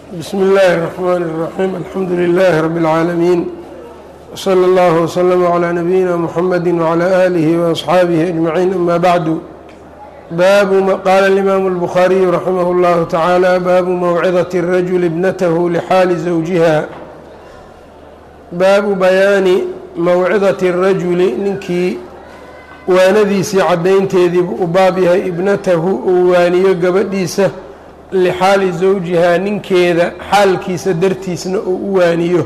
bsmi اllahi الرحmn الرaxيim alxamdu لlh rb العaalamiin wslى اllah وslm عlى nabiyina mxamedi وعlى آlih وأصxaabihi أجmaعiin ama bعdu baabu qaala الإmaamu الbukhaariyu raximah اllahu taعaalى baabu mawcidaة الrajuli ibnatah lxaali zawjiha baabu bayaani mawcidaةi الrajuli ninkii waanadiisii caddaynteediibu u baab yahay ibnatahu uu waaniyo gabadhiisa lixaali zawjihaa ninkeeda xaalkiisa dartiisna uu u waaniyo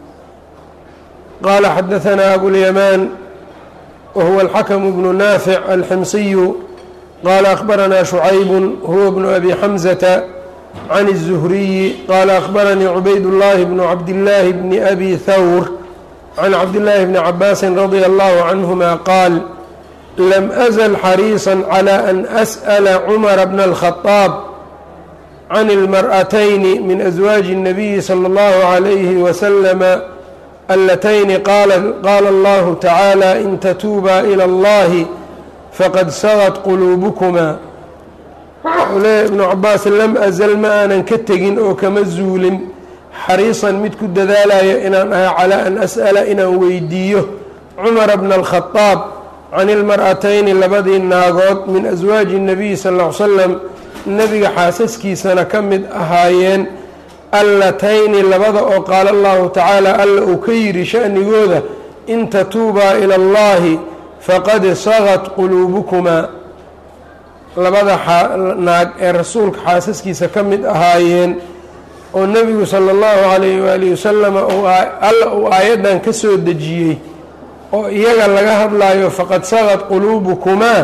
qaala xadahanaa abulyamaan wa huwa alxakamu bnu naafic alximsiyu qaala akhbaranaa shucaybun huwa bnu abi xamsata can الzuhriyi qaala akhbaranii cubaydullaahi bnu cabdillaahi bni abi thawr can cabdillaahi bni cabaasin radia allahu canhuma qaal lam azl xariiصa calى an as'la cumara bna اlkhadaab can اlmar'atayni min aswaaji الnabiyi salى اllahu عalayhi waslama alatayni qaala allahu tacaala in tatuubaa ilى اllahi faqad sagad quluubukmaa wuxuu leeya ibnu cabaas lam azal ma aanan ka tegin oo kama zuulin xariisan mid ku dadaalaya inaan ahay calaa an as'ala inaan weydiiyo cumara bna اlkhadaab can ilmar'atayni labadii naagood min aswaaji الnabiyi sal ll ly slam nebiga xaasaskiisana ka mid ahaayeen allatayni labada oo qaala allahu tacaala alla uu ka yidhi sha'nigooda in tatuubaa ila allahi faqad sagad quluubukumaa labada naag ee rasuulka xaasaskiisa ka mid ahaayeen oo nebigu sala allahu calayhi waalihi wasalama alla uu aayaddan ka soo dejiyey oo iyaga laga hadlaayo faqad sagad quluubukumaa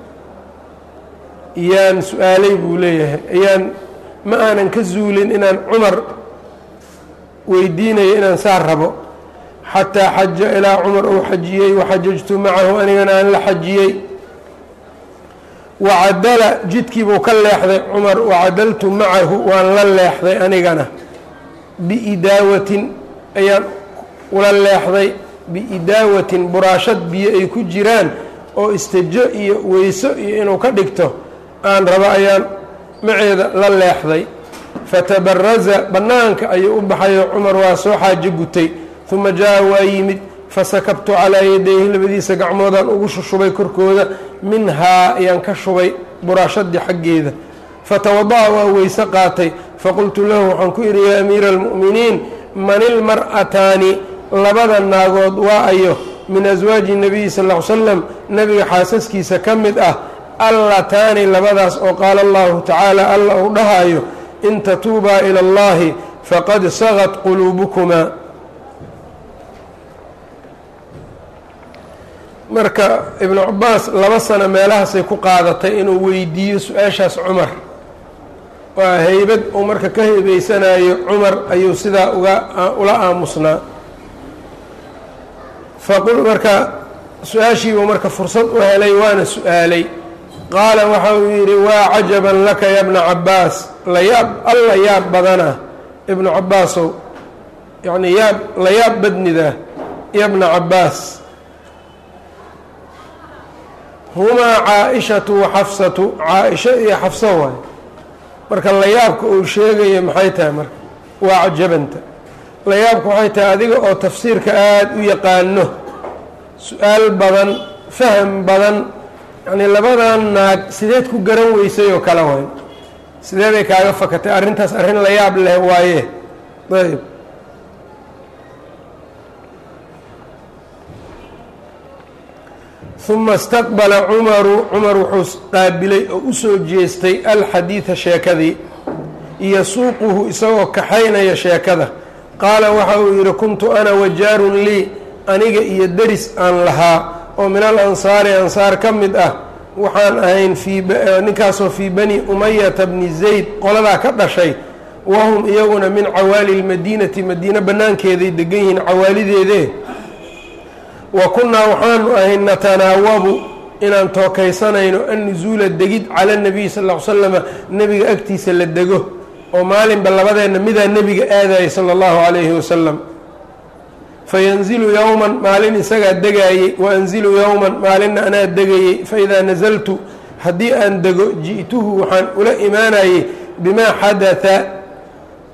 yaan su-aalay buu leeyahay ayaan ma aanan ka zuulin inaan cumar weydiinayo inaan saa rabo xataa xaja ilaa cumar uu xajiyey waxajajtu macahu anigana aan la xajiyey wacadala jidkiibuu ka leexday cumar wacadaltu macahu waan la leexday anigana biidaawatin ayaan ula leexday biidaawatin buraashad biyo ay ku jiraan oo istajo iyo weyso iyo inuu ka dhigto aan rabo ayaan maceeda la leexday fatabaraza bannaanka ayuu u baxayo cumar waa soo xaajo gutay uma jaa waa yimid fasakabtu calaa yadayhi labadiisa gacmoodaan ugu shushubay korkooda minhaa ayaan ka shubay buraashadii xaggeeda fatawada'a waa weyse qaatay faqultu lahu waxaan ku idhi yaa amiira almu'miniin man ilmar'ataani labada naagood waa ayo min aswaaji nabiyi sal ll ly slam nebiga xaasaskiisa ka mid ah allataani labadaas oo qaala allahu tacaala alla uu dhahaayo in tatuubaa ila allahi faqad sagad quluubukumaa marka ibnu cabaas laba sano meelahaasay ku qaadatay inuu weydiiyo su-aashaas cumar waa heybad uu marka ka heebeysanayo cumar ayuu sidaa uga ula aamusnaa faqul marka su-aashiibuu marka fursad u helay waana su-aalay qaala waxa uu yidhi waa cajaban laka ya bna cabaas layaab alla yaab badana ibnu cabaasow yacnii yaab la yaab badnida ya bna cabaas humaa caa-ishatu wa xafsatu caa-isho iyo xafso waay marka layaabka uu sheegaya maxay tahay marka waa cajabanta layaabku waxay tahay adiga oo tafsiirka aada u yaqaano su-aal badan faham badan yacnii labadan naag sideed ku garan weysay oo kale waay sideeday kaaga fakatay arrintaas arrin la yaab leh waaye ayb uma istaqbala cumaru cumar wuxuu qaabilay oo u soo jeestay alxadiida sheekadii yasuuquhu isagoo kaxaynaya sheekada qaala waxa uu yidhi kuntu ana wajaarun lii aniga iyo deris aan lahaa oo min al ansaari ansaar ka mid ah waxaan ahayn ninkaasoo fii bani umayata bni zayd qoladaa ka dhashay wahum iyaguna min cawaali lmadiinati madiine bannaankeeday degan yihiin cawaalideede wa kunnaa waxaanu ahayn natanaawabu inaan tookaysanayno annusuula degid cala nabiyi sal ll ly slama nebiga agtiisa la dego oo maalinba labadeenna midaa nebiga aadayay sala allahu calayhi wasalam fayanzilu yowman maalin isagaa degaayey wa anzilu yowman maalinna anaa degayey faidaa nasaltu haddii aan dego ji'tuhu waxaan ula imaanayey bimaa xadaa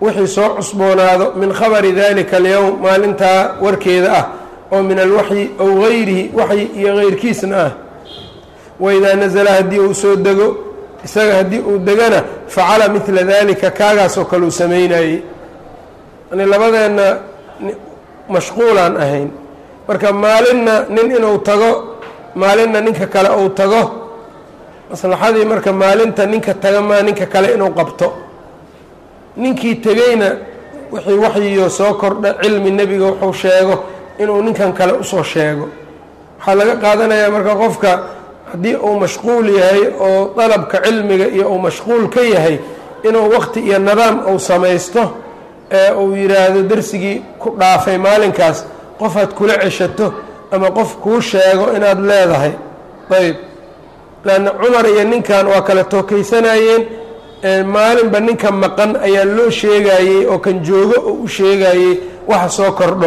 wixii soo cusboonaado min khabari dalika alyowm maalintaa warkeeda ah oo min alwaxyi ow gayrihi waxyi iyo keyrkiisna ah waidaa nasala haddii uu soo dego isaga haddii uu degana facala midla dalika kaagaasoo kale uu samaynayey yani labadeenna mashquulaan ahayn marka maalinna nin inuu tago maalinna ninka kale uu tago maslaxadii marka maalinta ninka taga maa ninka kale inuu qabto ninkii tegeyna wixii waxyiyo soo kordha cilmi nebiga wuxuu sheego inuu ninkan kale usoo sheego waxaa laga qaadanayaa marka qofka haddii uu mashquul yahay oo dalabka cilmiga iyo uu mashquul ka yahay inuu waqti iyo nidaam uu samaysto ee uu yidhaahdo dersigii ku dhaafay maalinkaas qofaad kula ceshato ama qof kuu sheego inaad leedahay ayb lanna cumar iyo ninkan waa kala tookaysanayeen maalinba ninka maqan ayaa loo sheegayey oo kan joogo oo u sheegayey waxa soo kordho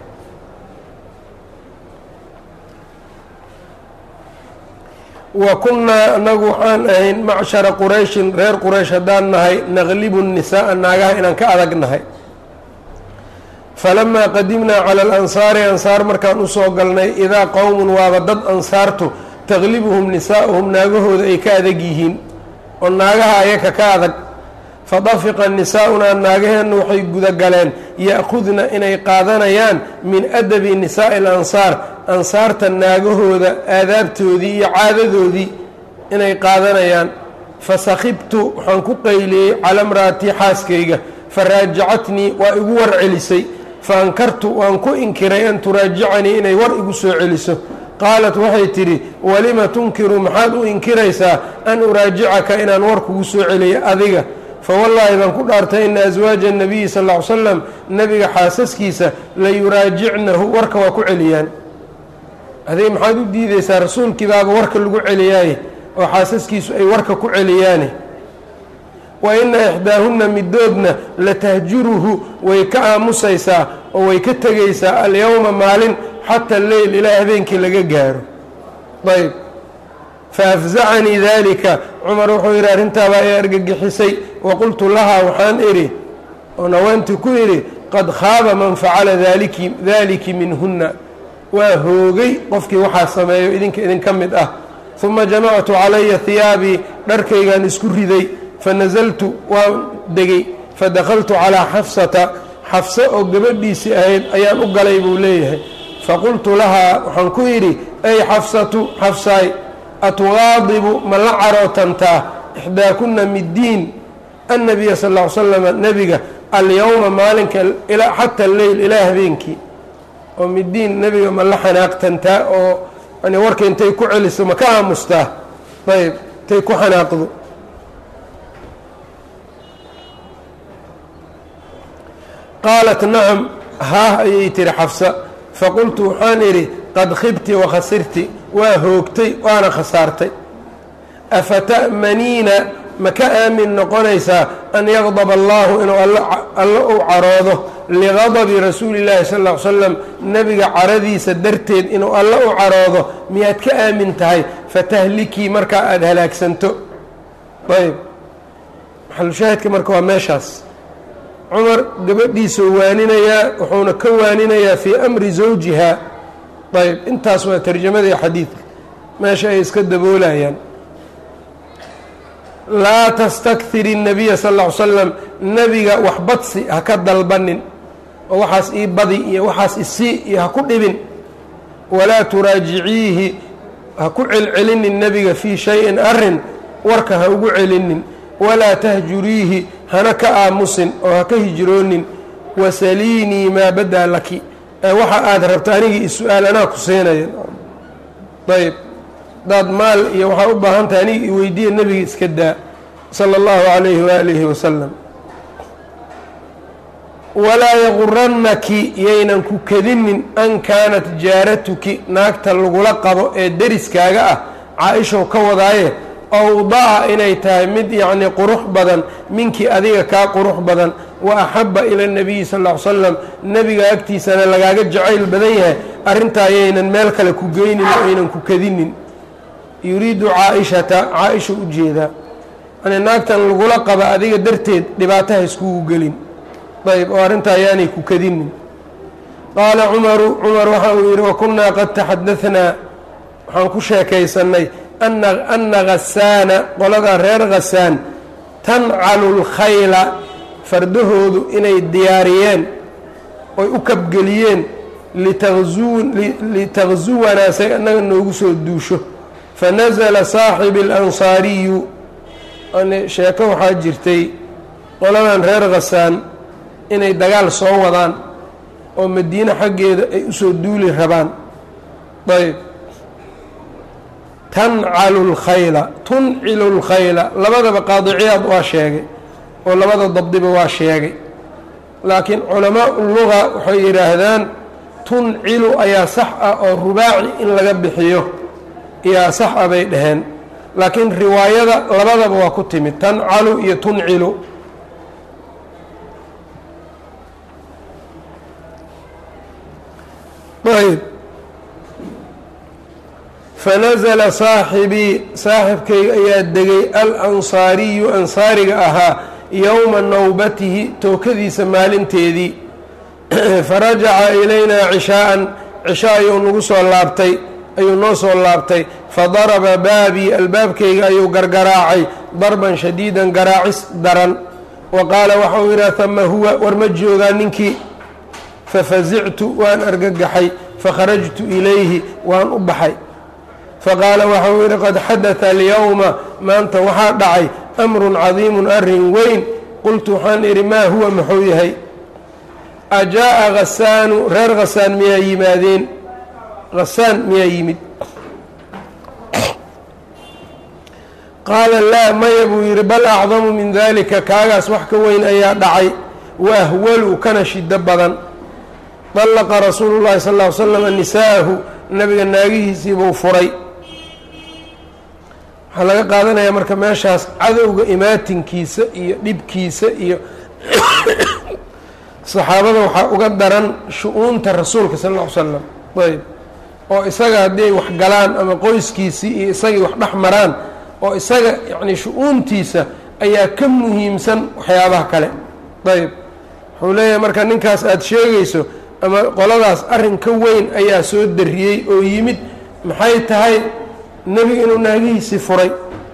wa kunnaa anagu waxaan ahayn macshara qurayshin reer quraysh haddaan nahay naqlibu nisaaa naagaha inaan ka adag nahay falamaa qadimnaa cala alansaari ansaar markaan usoo galnay idaa qowmun waaba dad ansaartu taqlibuhum nisaa'uhum naagahooda ay ka adag yihiin oo naagaha ayaka ka adag fadafiqa nisaa'unaa naagaheenna waxay gudagaleen ya'khudna inay qaadanayaan min adabi nisaa'i alansaar ansaarta naagahooda aadaabtoodii iyo caadadoodii inay qaadanayaan fasakhibtu waxaan ku qayliyey cala mra'atii xaaskayga faraajacatnii waa igu war celisay faankartu waan ku inkiray an turaajicanii inay war igu soo celiso qaalat waxay tidhi walima tunkiru maxaad u inkiraysaa an uraajicaka inaan war kugu soo celiyo adiga fawallaahi baan ku dhaartay ina aswaaja الnabiyi sal ll ly slam nebiga xaasaskiisa layuraajicnahu warka waa ku celiyaan adig maxaad u diideysaa rasuulkii baaba warka lagu celiyaaye oo xaasaskiisu ay warka ku celiyaane wa ina ixdaahunna midoodna latahjuruhu way ka aamusaysaa oo way ka tegaysaa alyowma maalin xata leyl ilaa habeenkii laga gaaro ayb faafzacanii dalika cumar wuxuu yidhi arrintaabaa i argagixisay waqultu lahaa waxaan idhi oo naweentii ku idhi qad khaaba man facala daliki daliki minhunna waa hoogay qofkii waxaa sameeyo idinka idinka mid ah uma jamactu calaya hiyaabii dharkaygaan isku riday fanasaltu waan degay fadakaltu calaa xafsata xafse oo gabadhiisii ahayd ayaan u galay buu leeyahay faqultu lahaa waxaan ku yidhi ay xafsatu xafsaay atugaadibu ma la carootantaa ixdaakunna middiin annabiya sal ll ly slama nebiga alyowma maalinka xata alleyl ilaa habeenkii oo middiin nebiga ma la xanaaqtantaa oo yani warka intay ku celiso ma ka aamustaa ayb intay ku xanaaqdo qaalat nacam haah ayay tihi xafsa faqultu waxaan idhi qad khibti wakhasirti waa hoogtay waana khasaartay afata'maniina ma ka aamin noqonaysaa an yaqdaba allaahu inuu alla u caroodo ligadabi rasuuli llaahi sal ll ly slam nebiga caradiisa darteed inuu alla u caroodo miyaad ka aamin tahay fatahlikii markaa aada halaagsanto ayb maxalushaahidka marka waa meeshaas cumar gabadhiisuu waaninayaa wuxuuna ka waaninayaa fii amri zawjiha ayb intaas waa tarjamadii xadiidka meesha ay iska daboolayaan laa tastakir الnabiya sal ll ly slam nebiga wax badsi ha ka dalbanin oo waxaas ii badi iyo waxaas isii iyo ha ku dhibin walaa turaajiciihi ha ku celcelinin nebiga fii shayin arin warka ha ugu celinin walaa tahjuriihi hana ka aamusin oo ha ka hijroonin wasaliinii maa badaa laki waxa aada rabta anigii is-u-aal anaa ku siinaya ayb hadaad maal iyo waxaa u baahan tahay aniga i weydiiya nebiga iska daa sala allahu calayhi waalihi wasalam walaa yagurannaki yaynan ku kadinin an kaanat jaaratuki naagta lagula qabo ee deriskaaga ah caa-ishow ka wadaaye awdaca inay tahay mid yacnii qurux badan minkii adiga kaa qurux badan wa axabba ila nabiyi sal ll ly slam nebiga agtiisana lagaaga jacayl badan yahay arrintaa yaynan meel kale ku geynin oo aynan ku kadinin yuriidu caa-ishata caa-isha u jeedaa yani naagtan lagula qaba adiga darteed dhibaataha iskugu gelin ayb oo arrintaa ayaanay ku kadinin qaala cumaru cumar waxa uu yidhi wakunnaa qad taxadahnaa waxaan ku sheekaysannay ana ghasaana qoladaa reer khasaan tancalu lkhayla fardahoodu inay diyaariyeen oy u kabgeliyeen litaqzuwanaa say annaga noogu soo duusho fanasala saaxibi alansaariyu sheeko waxaa jirtay qoladan reer khasaan inay dagaal soo wadaan oo madiine xaggeeda ay usoo duuli rabaan ayb tancalu lkhayla tuncilu lkhayla labadaba qaadiciyaad waa sheegay oo labada dabdiba waa sheegay laakiin culamaa luga waxay yidhaahdaan tuncilu ayaa sax ah oo rubaaci in laga bixiyo ayaa sax ah bay dhaheen laakiin riwaayada labadaba waa ku timid tancalu iyo tuncilu ayb fanasala saaxibii saaxibkayga ayaa degay alansaariyu ansaariga ahaa yowma nawbatihi tookadiisa maalinteedii farajaca ilaynaa cishaa'an cisha ayuu nagu soo laabtay ayuu noo soo laabtay fadaraba baabii albaabkayga ayuu gargaraacay darban shadiidan garaacis daran wa qaala waxa uu yidhaha hama huwa war ma joogaa ninkii fafasictu waan argagaxay fakharajtu ilayhi waan u baxay faqaala waxa uu yidhi qad xadata alyowma maanta waxaa dhacay amrun cadiimun arrin weyn qultu waxaan idhi maa huwa muxuu yahay ajaa'a hasaanu reer khasaan miyaa yimaadeen khasaan miyaa yimid qaala laa maya buu yidhi bal acdamu min dalika kaagaas wax ka weyn ayaa dhacay waahwalu kana shiddo badan dallaqa rasuulu llahi sal ll ly slam nisaa'ahu nabiga naagihiisiibuu furay waxaa laga qaadanayaa marka meeshaas cadowga imaatinkiisa iyo dhibkiisa iyo saxaabada waxaa uga daran shu-uunta rasuulka sal ll ly slam ayb oo isaga haddii ay wax galaan ama qoyskiisii iyo isagii wax dhex maraan oo isaga yacni shu-uuntiisa ayaa ka muhiimsan waxyaabaha kale ayb wuxuu leeyahay marka ninkaas aada sheegayso ama qoladaas arrin ka weyn ayaa soo dariyey oo yimid maxay tahay nebiga inuu naagihiisii furay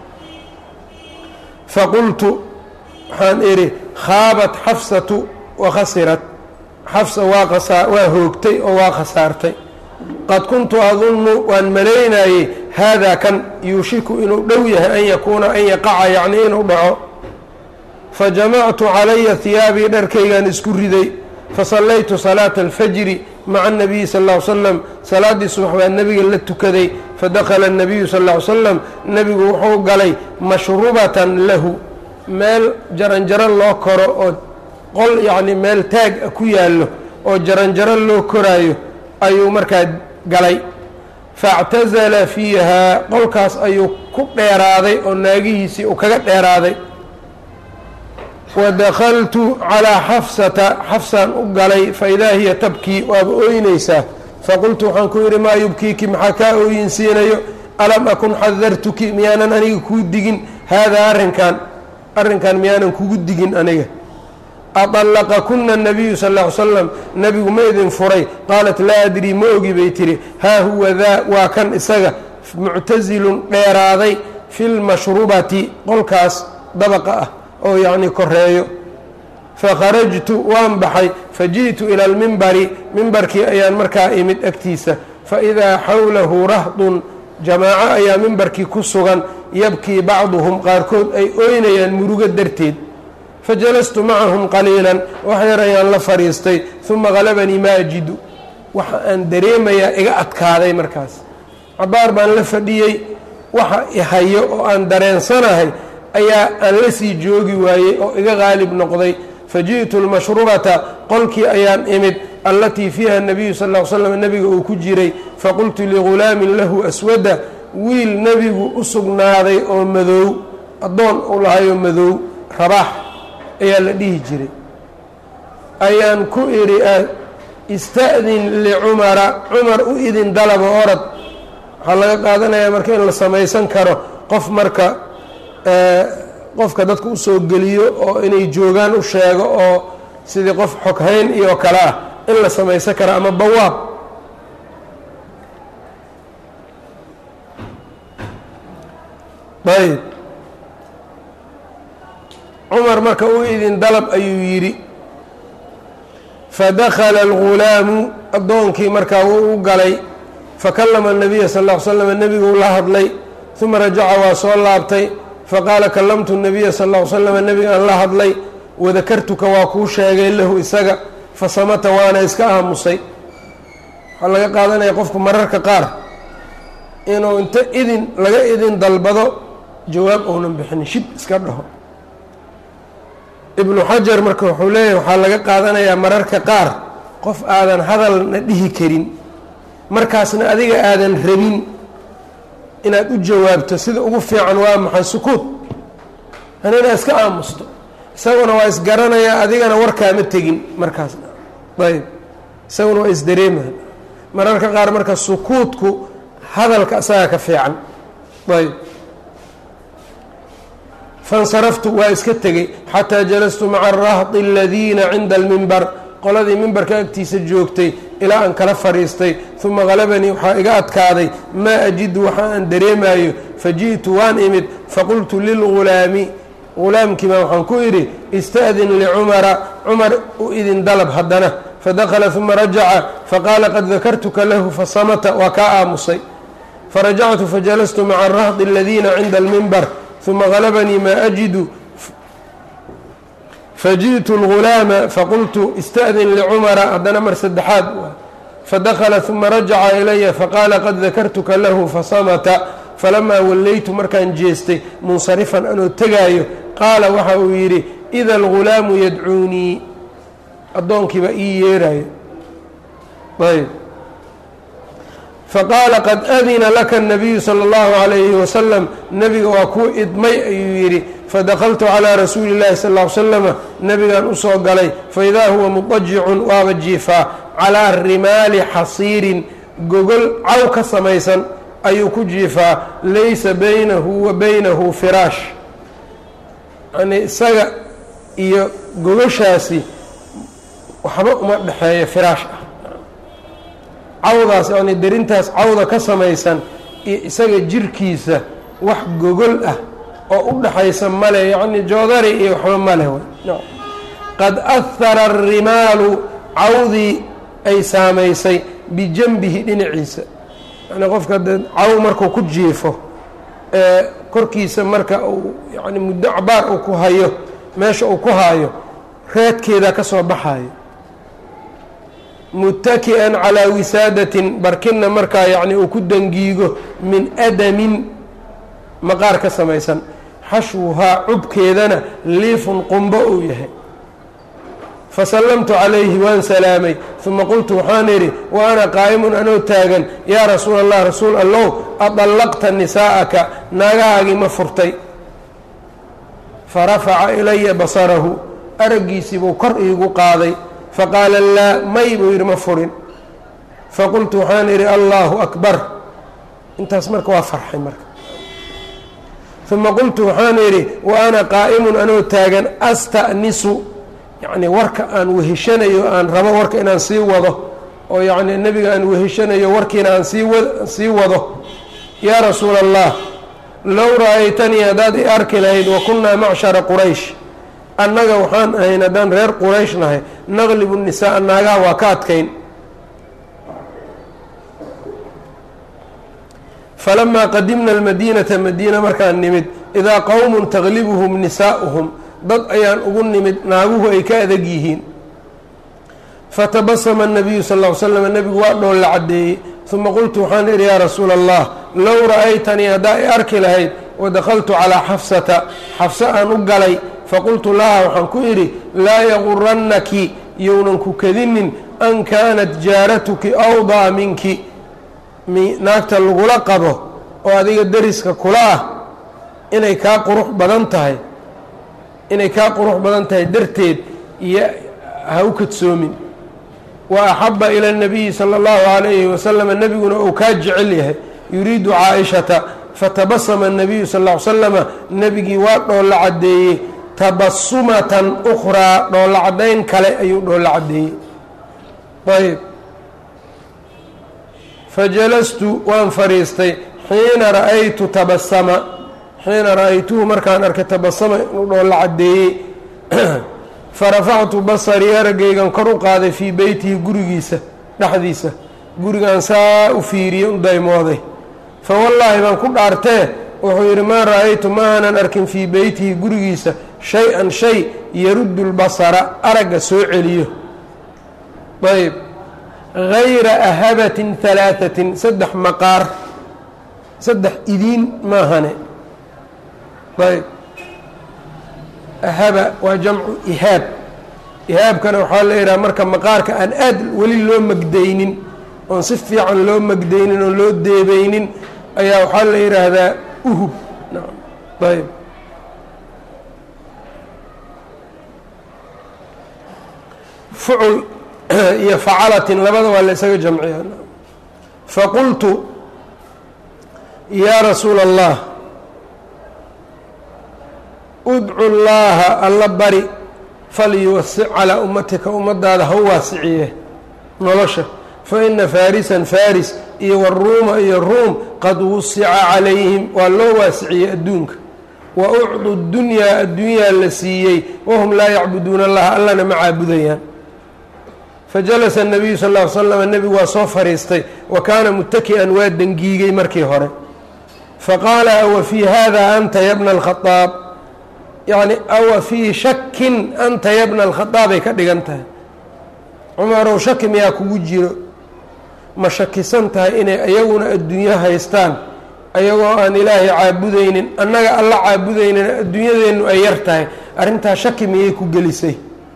faqultu waxaan idhi khaabat xafsatu wa khasirat xafsa waa qasaa waa hoogtay oo waa khasaartay qad kuntu adunnu waan malaynayey haadaa kan yuushiku inuu dhow yahay an yakuuna an yaqaca yacnii inuu dhaco fa jamactu calaya hiyaabii dharkaygaan isku riday fasallaytu salaata alfajri maca anabiyi sal ll ly slam salaaddii subax baa nebiga la tukaday fadakhala annabiyu sal ll ly slam nebigu wuxuu galay mashrubatan lahu meel jaranjaro loo koro oo qol yacni meel taag a ku yaallo oo jaranjaro loo koraayo ayuu markaa galay faاctazala fiihaa qolkaas ayuu ku dheeraaday oo naagihiisii uu kaga dheeraaday wadakhaltu calىa xafsata xafsaan u galay faidaa hiya tabkii waaba ooynaysaa faqultu waxaan ku yidhi maa yubkiiki maxaa kaa ooyinsiinayo alam akun xadartuki miyaanan aniga kuu digin haadaa arrinkan arrinkan miyaanan kugu digin aniga aطallaqa kuna الnabiyu sal ll ly slam nebigu ma idin furay qaalat laa adrii ma ogi bay tihi haa huwa daa waa kan isaga muctasilun dheeraaday fi lmashrubati qolkaas dabaqa ah oo yacni koreeyo fakharajtu waan baxay faji'tu ila almimbari mimbarkii ayaan markaa imid agtiisa faidaa xawlahu rahdun jamaaco ayaa mimbarkii ku sugan yabkii bacduhum qaarkood ay ooynayaan murugo darteed fajalastu macahum qaliilan wax yar ayaan la fadhiistay uma qalabanii ma ajidu waxa aan dareemayaa iga adkaaday markaas cabaar baan la fadhiyey waxa ihayo oo aan dareensanahay ayaa aan la sii joogi waayey oo iga qaalib noqday faji'tu lmashrubata qolkii ayaan imid allatii fiiha nabiyu sal ll ly slam nebiga uu ku jiray faqultu ligulaamin lahu aswada wiil nebigu u sugnaaday oo madoow addoon u lahayoo madoow rabaax ayaa la dhihi jiray ayaan ku idhi ista'din licumara cumar u idin dalaba orad waxaa laga qaadanayaa marka in la samaysan karo qof marka qofka dadka usoo geliyo oo inay joogaan u sheego oo sidii qof xoghayn iyo kale ah in la samaysan kara ama bawaab ayb cumar marka u idin dalab ayuu yidhi fadakala algulaamu addoonkii markaa wuu u galay fakallama الnabiya sal ll ly slam nebiguu la hadlay uma rajaca waa soo laabtay faqaala kallamtu الnabiya sal ll ly slam nebigaan la hadlay wadakartuka waa kuu sheegay lahu isaga fasamata waana iska aamusay waxaa laga qaadanaya qofku mararka qaar inuu inta idin laga idin dalbado jawaab ounan bixinin shib iska dhaho ibnu xajar marka wuxuu leeyahay waxaa laga qaadanayaa mararka qaar qof aadan hadalna dhihi karin markaasna adiga aadan rabin inaad u jawaabto sida ugu fiican waa maxay sukuud hanina iska aamusto isaguna waa isgaranayaa adigana warkaama tegin markaasna ayb isaguna waa isdareemaa mararka qaar marka sukuudku hadalka isaga ka fiican ayb faاnsaraftu waa iska tegey xataa jalastu maca arahdi aladiina cinda almimbar qoladii mimbarka agtiisa joogtay ilaa aan kala fadhiistay uma galabanii waxaa iga adkaaday maa ajidu waxa aan dareemayo faji'tu waan imid faqultu lilgulaami gulaamkiibaa waxaan ku idhi ista'din licumara cumar u idin dalab haddana fadakala uma rajaca faqaala qad dakartuka lahu fasamata waa kaa aamusay farajactu fajalastu maca arahdi aladiina cinda almimbar uma galabanii maa ajidu fajiئtu اlgulaama faqultu ista'din licumara haddana mar saddexaad fadakla uma rajaca ilaya faqaala qad dakartuka lahu fasamata falamaa wallaytu markaan jeestay munsarifan anoo tegaayo qaala waxa uu yidhi ida algulaamu yadcuunii addoonkiiba ii yeerayo ayb faqaala qad adina laka الnabiyu salى اllahu عalayhi wasalam nebiga waa kuu idmay ayuu yidhi fadakaltu calىa rasuuli اllahi sal ly slama nebigan usoo galay faidaa huwa muطajicun waaba jiifaa calىa rimaali xasiirin gogol caw ka samaysan ayuu ku jiifaa laysa baynahu wa baynahu firaash yani isaga iyo gogoshaasi waxba uma dhexeeyo firaash ah cawdaas yani derintaas cawda ka samaysan iyo isaga jirkiisa wax gogol ah oo u dhaxaysa male yacni joodari iyo waxba male qad ahara arimaalu cawdii ay saamaysay bijanbihi dhinaciisa yani qofka de caw markuu ku jiifo ee korkiisa marka uu yani muddo cabaar uu ku hayo meesha uu ku haayo reedkeeda ka soo baxayo mutaki'an calaa wisaadatin barkinna markaa yacni uu ku dangiigo min adamin maqaar ka samaysan xashwuhaa cubkeedana liifun qumbo uu yahay fasallamtu calayhi waan salaamay uma qultu waxaan idhi wa ana qaa'imun anoo taagan yaa rasuula allah rasuul allow adallaqta nisaa'aka naagahaagii ma furtay farafaca ilaya basarahu araggiisii buu kor iigu qaaday faqaala laa may buu yidhi ma furin faqultu waxaan idhi allaahu akbar intaas marka waa farxay marka uma qultu waxaan idhi wa ana qaa'imun anoo taagan asta'nisu yacni warka aan weheshanayo aan rabo warka inaan sii wado oo yacni nebiga aan weheshanayo warkiina aan sii wa sii wado yaa rasuula allah low ra'aytanii haddaad i arki lahayd wa kunnaa macshara quraysh annaga waxaan ahayn haddaan reer quraysh nahay naqlibu nisaa naagaha waa ka adkayn falamaa qadimna almadiinata madiina markaan nimid idaa qowmun taglibuhum nisaa'uhum dad ayaan ugu nimid naaguhu ay ka adag yihiin fatabasama الnabiyu sal ll ly slam nebigu waa dhool la caddeeyey uma qultu waxaan idhi yaa rasuula allah low ra'aytanii haddaa i arki lahayd wadakhaltu calaa xafsata xafse aan u galay faqultu laha waxaan ku idhi laa yagurannaki younan ku kadinin an kaanat jaaratuki awdaa minki naagta lagula qabo oo adiga deriska kula ah inay kaa qurux badan tahay inay kaa qurux badan tahay darteed iyo ha u kadsoomin wa axaba ila اnabiyi salى اllahu عalayhi wasalama nebiguna uu kaa jecel yahay yuriidu caaishata fatabasama الnabiyu sal ll ly slama nebigii waa dhool la caddeeyey tabasumatan ukhraa dhoolla caddayn kale ayuu dhoolla caddeeyey ayb fajalastu waan fadhiistay xiina ra'aytu tabasama xiina ra'aytuhu markaan arkay tabasama inuu dhoolla caddeeyey farafactu basarii araggaygan kor u qaaday fii beytihi gurigiisa dhexdiisa gurigaan saa u fiiriyey u daymooday fa wallaahi baan ku dhaartee wuxuu yidhi maa ra'aytu ma aanan arkin fii beytihi gurigiisa shay-an shay yaruddu lbasara aragga soo celiyo ayb hayra ahabatin halaatatin saddex maqaar saddex idiin maahane ayb ahaba waa jamcu ihaab ihaabkana waxaa la yidhaha marka maqaarka aan aad weli loo magdaynin oon si fiican loo magdaynin oon loo deebeynin ayaa waxaa la yidhaahdaa uhub ayb fucul iyo facalatin labada waa la isaga jamciya faqultu yaa rasuula allah udcu llaaha alla bari falyuwasic calaa ummatika ummadaada ha waasiciye nolosha fa ina faarisan faris iyo waruuma iyo ruum qad wusica calayhim waa loo waasiciyey adduunka wa ucdu dunyaa addunyaa la siiyey wahum laa yacbuduuna allaha allana ma caabudayaan fajalasa nabiyu sal ll slam nebigu waa soo fadhiistay wa kaana mutaki'an waa dengiigay markii hore faqaala awa fii hada anta yabna alkhadaab yacni awa fii shakin anta yabna alkhadaabay ka dhigan tahay cumarow shaki miyaa kugu jiro ma shakisan tahay inay iyaguna adduunyo haystaan ayagoo aan ilaahay caabudaynin annaga alla caabudaynin adduunyadeennu ay yar tahay arrintaa shaki miyay ku gelisay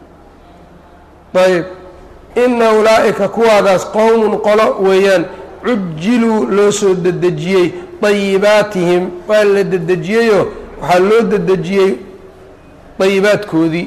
ayb ina ulaa'ika kuwaadaas qowmun qolo weeyaan cujiluu loo soo dedejiyey dayibaatihim waa la dedejiyeyoo waxaa loo dedejiyey dayibaadkoodii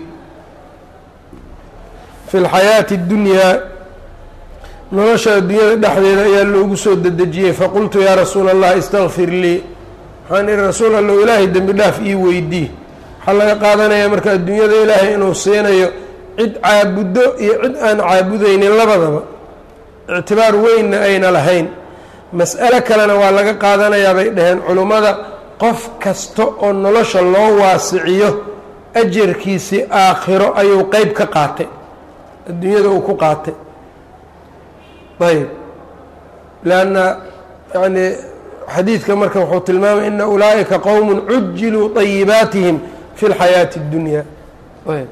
fi lxayaati اddunyaa nolosha adduunyada dhexdeeda ayaa loogu soo dedejiyey faqultu yaa rasuula allah istakfir lii waxaan ihi rasuul allow ilaahay dembi dhaaf ii weydii waxaa laga qaadanayaa marka adduunyada ilaahay inuu siinayo cid caabuddo iyo cid aan caabudaynin labadaba ictibaar weynna ayna lahayn mas'alo kalena waa laga qaadanayaa bay dhaheen culummada qof kasta oo nolosha loo waasiciyo ajarkiisii aakhiro ayuu qeyb ka qaatay adduunyada uu ku qaatay ayb lanna yani xadiidka marka wuxuu tilmaamay ina ulaa'ika qowm cujiluu طayibaatihim fi اlxayaati اddunya ayb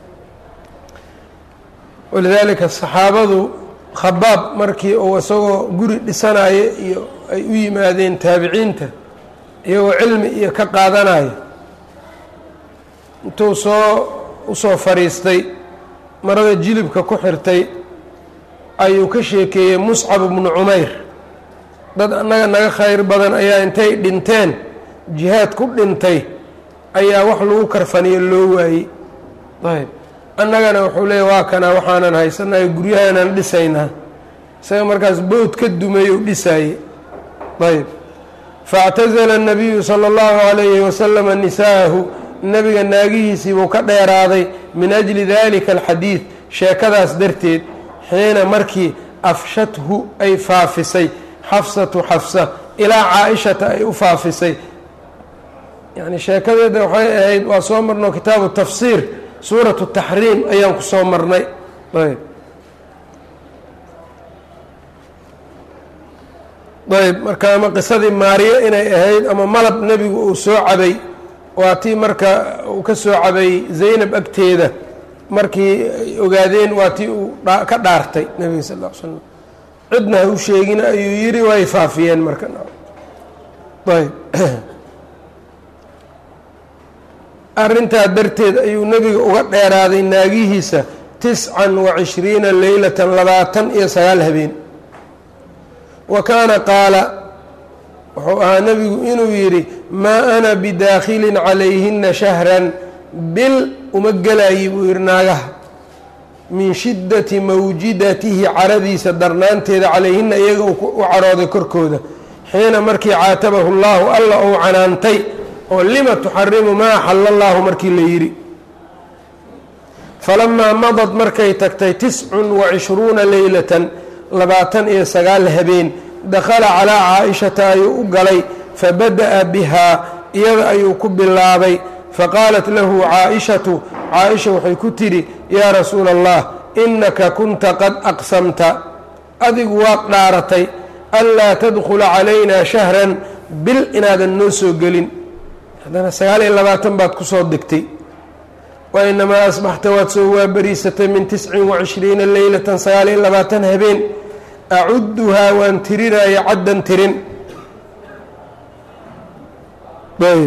walidaalika saxaabadu khabaab markii uu isagoo guri dhisanayo iyo ay u yimaadeen taabiciinta iyagoo cilmi iyo ka qaadanayo intuu soo usoo fadhiistay marada jilibka ku xirtay ayuu ka sheekeeyey muscab bnu cumayr dad annaga naga khayr badan ayaa intay dhinteen jihaad ku dhintay ayaa wax lagu karfaniyo loo waayey ayb annagana wuxuu leeyay waa kanaa waxaanan haysanayo guryahaanaan dhisaynaa isaga markaas bood ka dumay u dhisaayey ayb faاctazla الnabiyu salى اllahu عalayhi waslama nisaahu nebiga naagihiisii buu ka dheeraaday min ajli dalika alxadiid sheekadaas darteed xiina markii afshathu ay faafisay xafsatu xafsa ilaa caa-ishata ay u faafisay yani sheekadeeda waxay ahayd waa soo marno kitaabu tafsiir suuratu taxriim ayaan ku soo marnay ayb ayb marka ama qisadii maariyo inay ahayd ama malab nebigu uu soo cabay waa tii marka uu ka soo cabay zaynab agteeda markii ay ogaadeen waa tii uu ka dhaartay nebiga sal l slam cidna ha u sheegina ayuu yidhi way faafiyeen marka ayb arrintaa darteed ayuu nebiga uga dheeraaday naagihiisa tiscan wa cishriina leylatan labaatan iyo sagaal habeen wa kaana qaala wuxuu ahaa nebigu inuu yidhi maa ana bidaakhilin calayhina shahran bil uma gelayi buu yidhi naagaha min shiddati mawjidatihi caradiisa darnaanteeda calayhina iyaga u carooday korkooda xiina markii caatabahu llaahu alla ou canaantay oo lima tuxarimu maa axala allaahu markii la yidhi falamaa madad markay tagtay tiscun wacishruuna leylatan labaatan iyo sagaal habeen dakhala calaa caa-ishata ayuu u galay fabada'a bihaa iyada ayuu ku bilaabay faqaalat lahu caa-ishatu caa-isha waxay ku tidhi yaa rasuula allah innaka kunta qad aqsamta adigu waad dhaaratay anlaa tadkhula calaynaa shahran bil inaadan noo soo gelin haddana sagaal iyo labaatan baad ku soo degtay wa inamaa asbaxta waad soo waabariisatay min tiscin wacishriina leylatan sagaal iyo labaatan habeen acuduhaa waan tirinaya caddan tirin ayb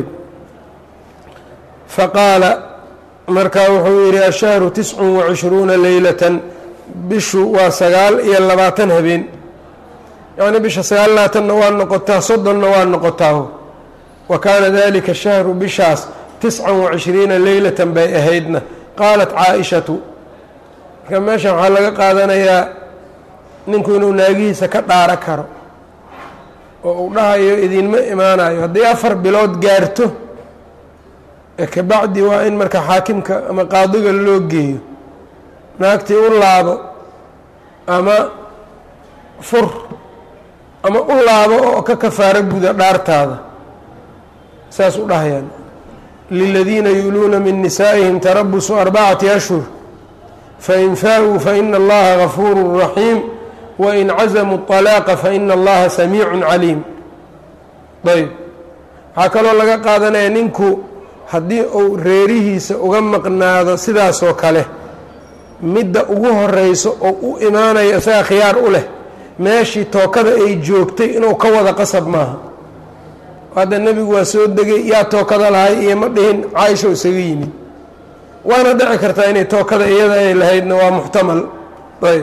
faqaala markaa wuxuu yidhi ashahru tiscun wacishruuna leylatan bishu waa sagaal iyo labaatan habeen yacnii bisha sagaal labaatanna waa noqotaa soddonna waa noqotaa wa kaana dalika shahru bishaas tiscan wacishriina leylatan bay ahaydna qaalat caa-ishatu marka meeshan waxaa laga qaadanayaa ninku inuu naagihiisa ka dhaaro karo oo uu dhahayo idinma imaanayo haddii afar bilood gaarto ee kabacdi waa in marka xaakimka ama qaadiga loo geeyo naagtii u laabo ama fur ama u laabo oo ka kafaaro guda dhaartaada saas u dhahayaan liladiina yuuluuna min nisaa'ihim tarabusu arbacati ashhur fain faa-uu faina allaha gafuuru raxiim wain cazamuu طalaaqa faina allaha samiicun caliim ayb waxaa kaloo laga qaadanaya ninku haddii uu reerihiisa uga maqnaado sidaasoo kale midda ugu horeyso oo u imaanayo isaga khiyaar u leh meeshii tookada ay joogtay inuu ka wada qasab maaha hadda nebigu waa soo degay yaa tookada lahay iyo ma dhihin caaisha isaga yimid waana dhici kartaa inay tookada iyada ay lahaydna waa muxtamal ayb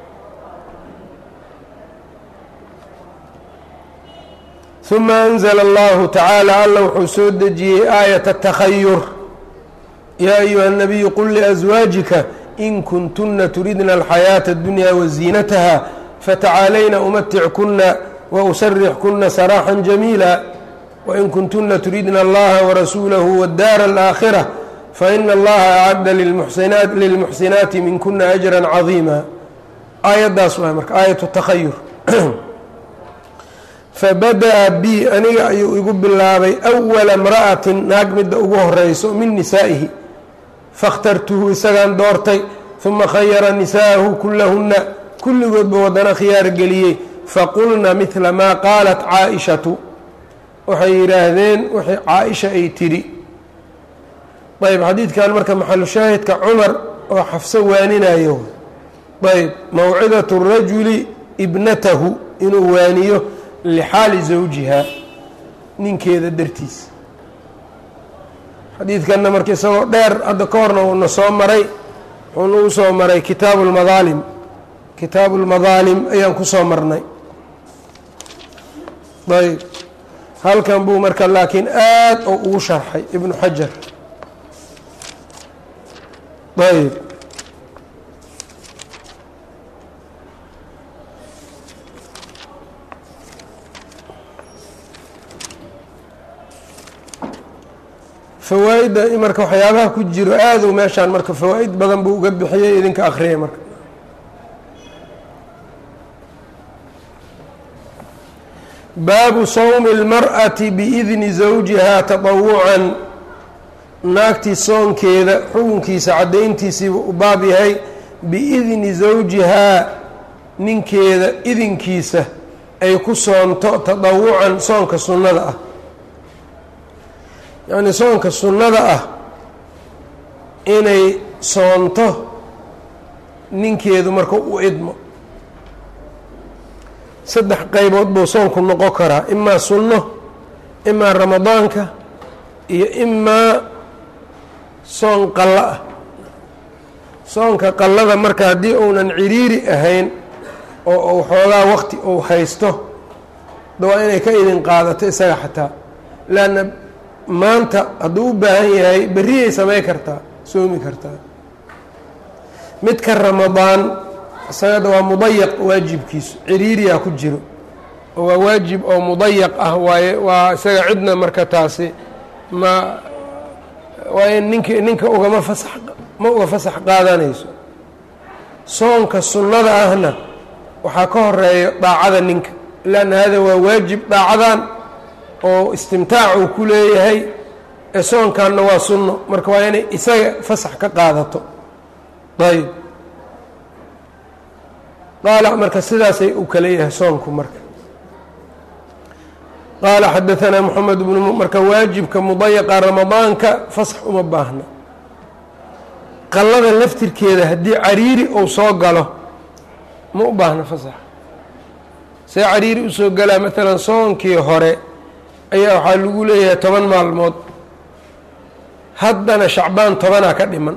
uma anzla allahu tacaala alla wuxuu soo dejiyey aayat اtakhayur yaa ayuha الnabiyu qul liأswaajika in kuntuna turidna alxayaaةa اdunya waziinataha fatacaalayna umatickuna wausarixkuna saraaxا jamiila wain kuntuna turidna allaha warasuulahu wاddaara اlآakhirة faina allaha acadda lilmuxsinaati minkuna ajra cadiima aayaddaas waay marka aayat takhayur fabada'a bi aniga ayuu igu bilaabay awala imra'atin naag midda ugu horeyso min nisaa'ihi fakhtartuhu isagaan doortay uma khayara nisaa'ahu kulahunna kulligoodba wadana khiyaar geliyey faqulna midla maa qaalat caa-ishatu waxay yidhaahdeen wixii caa-isha ay tidhi ayb xadiidkan marka maxalu shaahidka cumar oo xafso waaninayo ayb mawcidatu rajuli ibnatahu inuu waaniyo lixaali zawjiha ninkeeda dartiis xadiidkanna marka isagoo dheer hadda ka horna uuna soo maray wuxuuna u soo maray kitaabu lmadaalim kitaabu lmadaalim ayaan ku soo marnay ayb halkan buu marka laakiin aad oo ugu sharxay ibnu xajar ayb fawaa-idda marka waxyaabaha ku jiro aaduu meeshaan marka fawaa-id badan buu uga bixiyey idinka akhriyay marka baabu sawmi اlmar'ati biidni zawjihaa taطawucan naagtii soonkeeda xukunkiisa caddayntiisiiba u baab yahay biidni zawjihaa ninkeeda idinkiisa ay ku soonto taطawucan soonka sunnada ah yacni soonka sunnada ah inay soonto ninkeedu marka u idmo saddex qaybood buu soonku noqon karaa imaa sunno imaa ramadaanka iyo imaa soon qallo ah soonka qallada marka haddii uunan ciriiri ahayn oo uu xoogaa waqti uu haysto da waa inay ka idin qaadato isaga xataa leanna maanta hadduu u baahan yahay berriyay samay kartaa soomi kartaa midka ramadaan isagada waa mudayaq waajibkiisu ciriiriyaa ku jiro oo waa waajib oo mudayaq ah waaye waa isaga cidna marka taasi ma waa in nink ninka ugama fasax ma uga fasax qaadanayso soonka sunnada ahna waxaa ka horeeya daacada ninka lanna hada waa waajib daacadan oo istimtaac uu ku leeyahay ee soonkanna waa sunno marka waa inay isaga fasax ka qaadato ayb qaala marka sidaasay u kala yahay soonku marka qaala xadaanaa moxamed bnu marka waajibka mudayaqa ramadaanka fasax uma baahna qallada laftirkeeda haddii cariiri uu soo galo ma u baahna fasax see cariiri usoo galaa maalan soonkii hore ayaa waxaa lagu leeyahay toban maalmood haddana shacbaan tobanaa ka dhiman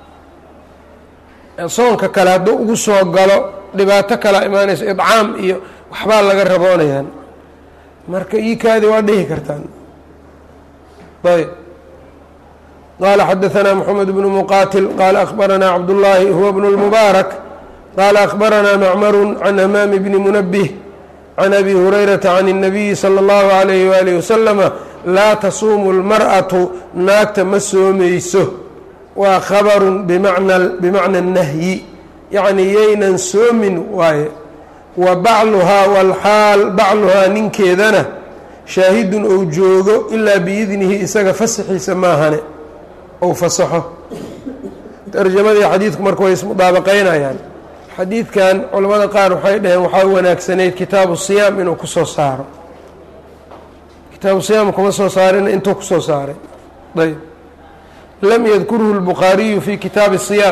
soonka kale hadduu ugu soo galo dhibaato kalaa imaanayso idcaam iyo waxbaa laga raboonayaan marka iikaadi waa dhihi kartaan ayb qaala xadaanaa moxamed bnu muqaatil qaala akhbaranaa cabdullaahi huwa bnu lmubaarak qaala akhbaranaa macmaru can hamaami bni munabih can abi hurayrata can الnabiyi salى اllahu alayh waalih wasalama laa tasuumu اlmar'atu naagta ma soomayso waa khabaru bimana bimacna nahyi yacni yaynan soomin waaye wa bacluhaa walxaal bacluhaa ninkeedana shaahidun ou joogo ilaa biidnihi isaga fasaxiisa maahane ou fasaxo tarjamadii xadiidku marka way ismudaabaqaynayaan xadiidkan culamada qaar waxay dhaheen waxaa wanaagsanayd kitaabu siyaam inuu kusoo saaro kitaabu siyaam kuma soo saarina intuu kusoo saaray ayb lam yadkurhu lbukhaariyu fi kitaabi siyaam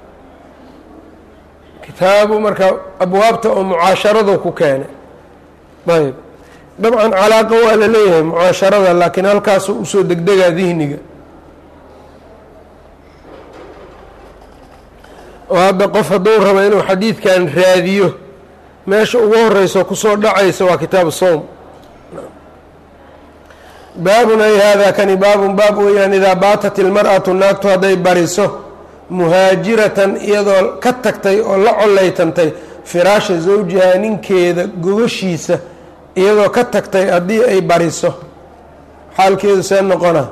kitaabu marka abwaabta oo mucaasharadu ku keenay ayb dabcan calaaqa waa la leeyahay mucaasharada laakiin halkaasu usoo degdegaa dihniga oo hadda qof hadduu rabo inuu xadiidkan raadiyo meesha ugu horeyso kusoo dhacaysa waa kitaabu sowm baabun ay haadaa kani baabun baab weeyaan idaa baatat ilmar'atu naagtu hadday bariso muhaajiratan iyadoo ka tagtay oo la collaytantay firaasha zawjihaa ninkeeda gogashiisa iyadoo ka tagtay haddii ay bariso xaalkeedu see noqona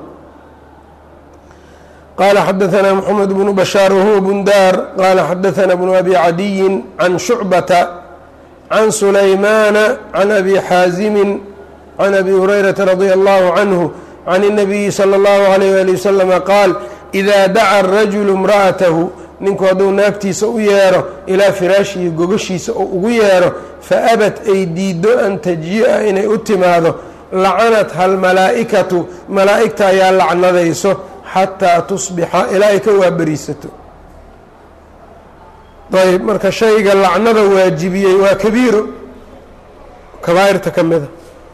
qaala xadaanaa moxamed bnu bashaar wahuwa bundaar qaala xadaanaa bnu abi cadiyin can shucbata can sulaymaana can abi xaasimin can abi hurayrata radia allahu canhu can الnabiyi salى اllahu alayh ali wasalama qaal idaa daca rajulu imra'atahu ninku hadduu naagtiisa u yeedho ilaa firaashihi gogashiisa oo ugu yeedho faabad ay diiddo an tajii'a inay u timaado lacanatha almalaa'ikatu malaa'igta ayaa lacnadayso xataa tusbixa ilaa ay ka waaberiisato ayb marka shayga lacnada waajibiyey waa kabiiro kabaa'irta ka mida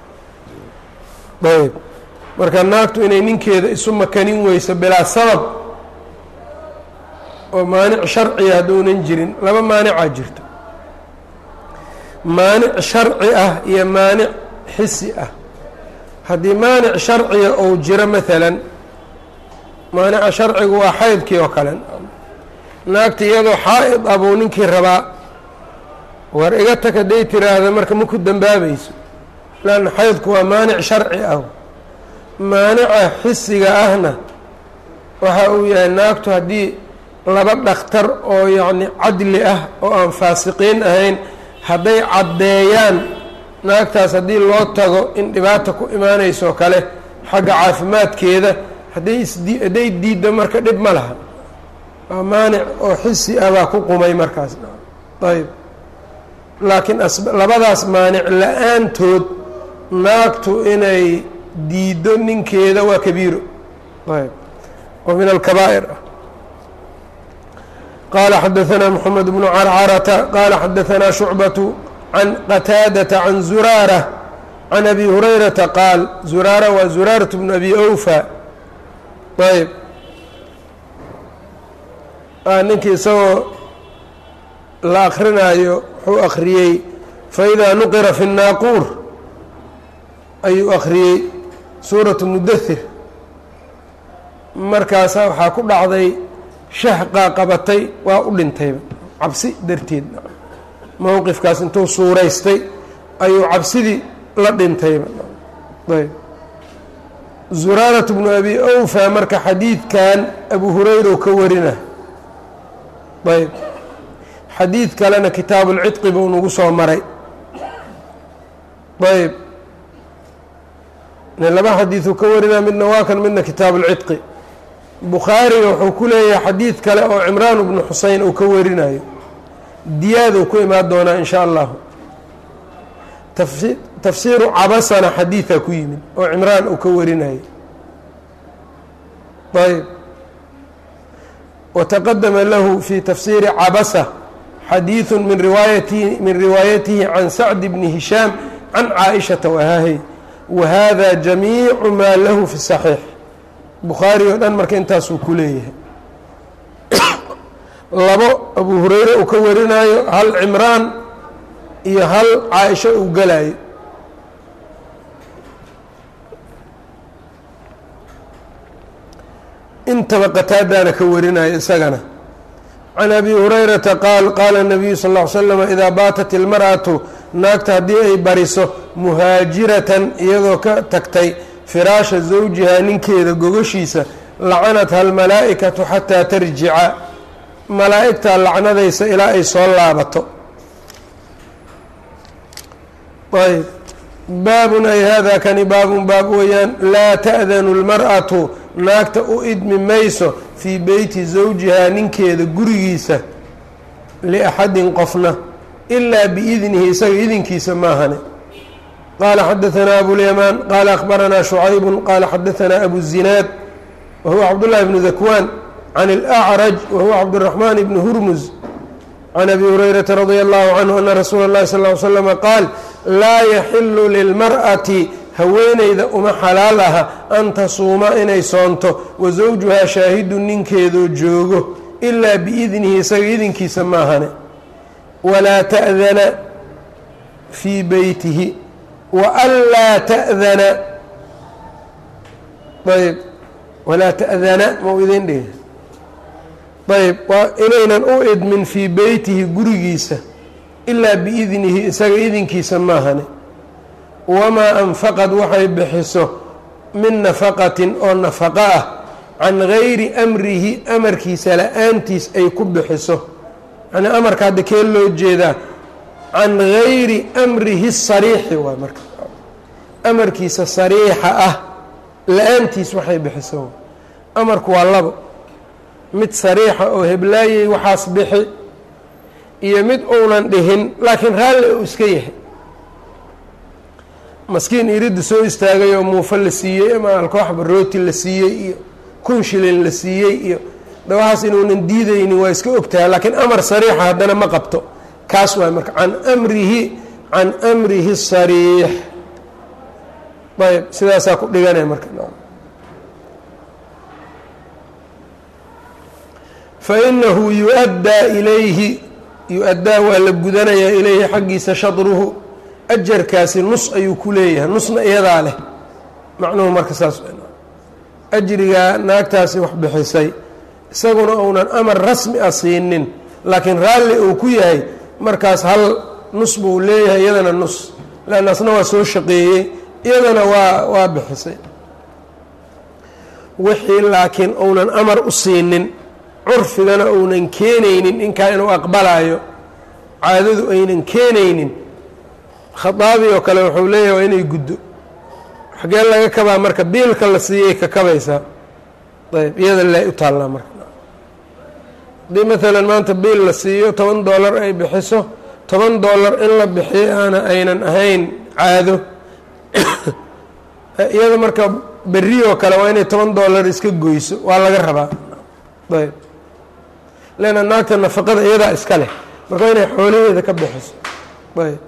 ayb marka naagtu inay ninkeeda isu makanin weyso bilaa sabab oo maanic sharciga hadduunan jirin laba maanicaa jirto maanic sharci ah iyo maanic xisi ah haddii maanic sharciga ou jiro maalan maanica sharcigu waa xaydkii oo kale naagta iyadoo xaa-id ah buu ninkii rabaa war iga tag hadday tiraahda marka ma ku dambaabayso lanna xaydku waa maanic sharci ah maanica xisiga ahna waxa uu yahay naagtu haddii laba dhakhtar oo yacni cadli ah oo aan faasiqiin ahayn hadday caddeeyaan naagtaas haddii loo tago in dhibaata ku imaanayso kale xagga caafimaadkeeda hadday isdi hadday diiddo marka dhib ma laha waa maanic oo xisi ah baa ku qumay markaas ayb laakiin as labadaas maanic la-aantood naagtu inay diiddo ninkeeda waa kabiiro ayb oo min alkabaa'ir ah qaala xadaanaa moxamed bnu carcarata qaala xadaanaa shucbatu can qataadata can zuraara can abi hurayrata qaal zuraara waa zuraaratu bnu abi awfa ayb ninkii isagoo la akrinaayo wuxuu akhriyey faidaa nuqira fi الnaaquur ayuu akhriyey suuratu mudahir markaasa waxaa ku dhacday shahqaa qabatay waa u dhintayba cabsi darteed mowqifkaas intuu suuraystay ayuu cabsidii la dhintayba ayb zuraarat bnu abi awfa marka xadiidkan abu hurayra ka warina ayb xadiid kalena kitaabuulcidqi buu nagu soo maray ayb laba xadiiduu ka warinaa midna waa kan midna kitaabuulcidqi bukhaariga wuxuu ku leeyahay xadiid kale oo cimraan bnu xuseyn uu ka warinayo diyaaduu ku imaan doonaa in sha allahu tafsiiru cabasana xadiidaa ku yimid oo cimraan uu ka warinayo ayb wataqadama lahu fi tafsiiri cabasa xadiiثu min riwaayatihi min riwaayatihi can sacd bni hishaam can caaishata wahaahay wahada jamiicu maa lahu fi saxiix bukhaari oo dhan marka intaasuu ku leeyahay labo abu hureyre uu ka warinayo hal cimraan iyo hal caaisho uu galayo intaba qataadaana ka warinayo isagana can abi hurayrata qaal qaala nabiyu sal ll ly slama idaa baatat ilmar'atu naagta haddii ay bariso muhaajiratan iyadoo ka tagtay firaasha zawjihaa ninkeeda gogashiisa lacanatha almalaa'ikatu xataa tarjica malaa'igtaa lacnadaysa ilaa ay soo laabato ayb baabun ay hada kani baabun baab weeyaan laa ta'danu lmar'atu naagta u idmi mayso fii beyti zawjihaa ninkeeda gurigiisa liaxadin qofna ilaa biidnihi isaga idinkiisa maahane qaala xadaanaa abulyamaan qaala akhbaranaa shucaybu qaala xadaanaa abu zinaad wa huwa cabdullahi bnu dakwaan can alacraj wa huwa cabdiraxmaan bni hurmuz can abi hurayrata radia allahu canhu ana rasuula اllahi sal ly slama qaal laa yaxilu lilmar'ati haweeneyda uma xalaal aha an tasuuma inay soonto wa zawjuhaa shaahidu ninkeedoo joogo ilaa biidnihi isaga idinkiisa maahane walaa ta'dana fii beytihi wa anlaa ta'dana ayb walaa ta'dana mau idin dhihi ayb waa inaynan u idmin fii beytihi gurigiisa ilaa biidnihi isaga idinkiisa maahane wamaa anfaqad waxay bixiso min nafaqatin oo nafaqo ah can gayri amrihi amarkiisa la-aantiis ay ku bixiso yacnii amarka hadda kee loo jeedaa can gayri amrihi sariixi waay marka amarkiisa sariixa ah la-aantiis waxay bixiso amarku waa labo mid sariixa oo heblaayey waxaas bixi iyo mid uunan dhihin laakiin raalli uu iska yahay maskiin iridda soo istaagay oo muufo la siiyey ama alkooxba rooti la siiyey iyo kun shilin la siiyey iyo dhawahaas inuunan diidaynin waa iska ogtahay laakiin amar sariixa haddana ma qabto kaas waay marka can amrihi can amrihi sariix ayb sidaasaa ku dhiganaya marka fainahu yu-addaa ilayhi yu-addaa waa la gudanayaa ilayhi xaggiisa shadruhu ajarkaasi nus ayuu ku leeyahay nusna iyadaa leh macnuhu marka saas ajrigaa naagtaasi wax bixisay isaguna uunan amar rasmi ah siinin laakiin raalli uu ku yahay markaas hal nus buu leeyahay iyadana nus leanna asna waa soo shaqeeyey iyadana waa waa bixisay wixii laakiin uunan amar u siinin curfigana uunan keenaynin ninkaa inuu aqbalayo caadadu aynan keenaynin khaaabi oo kale wuxuu leeyahay waa inay guddo xagee laga kabaa marka biilka la siiyay ka kabaysaa ayb iyada le u taallaa marka haddii maalan maanta biil la siiyo toban dollar ay bixiso toban dollar in la bixiyo aana aynan ahayn caado iyada marka berri oo kale waa inay toban dollar iska goyso waa laga rabaa ayb leanna naagta nafaqada iyadaa iska leh marka waa inay xoolaheeda ka bixiso ayb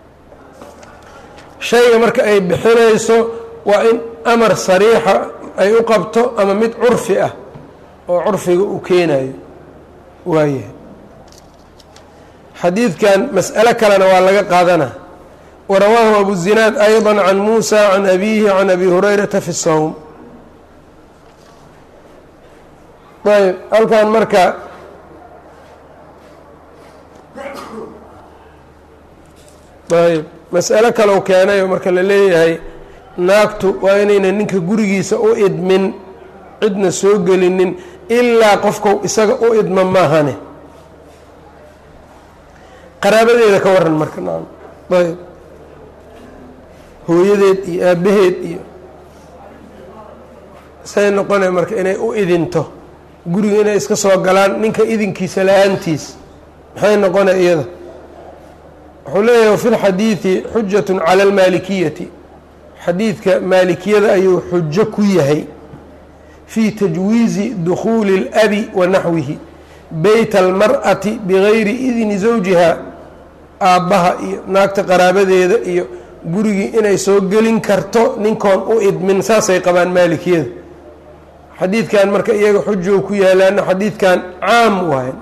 shayga marka ay bixinayso waa in amar sariixa ay u qabto ama mid curfi ah oo curfiga uu keenayo waayahay xadiidkan mas'alo kalena waa laga qaadana warawaahu abu zinaad ayضa can muusa can abihi can abi hurayrata fi الsawm ayb halkan marka ayb mas'alo kalow keenay oo marka la leeyahay naagtu waa inayna ninka gurigiisa u idmin cidna soo gelinin ilaa qofku isaga u idma maahane qaraabadeeda ka waran marka nacam ayb hooyadeed iyo aabbaheed iyo say noqonaya marka inay u idinto guriga inay iska soo galaan ninka idinkiisa la-aantiis maxay noqonaya iyada wuxuu leeyahay wafi lxadiidi xujatu cala almaalikiyati xadiidka maalikiyada ayuu xujo ku yahay fii tajwiizi dukhuuli اlabi wa naxwihi beyt almar'ati bigayri idni zawjiha aabbaha iyo naagta qaraabadeeda iyo gurigii inay soo gelin karto ninkoon u idmin saasay qabaan maalikiyada xadiidkan marka iyaga xujow ku yaalaana xadiidkan caam waay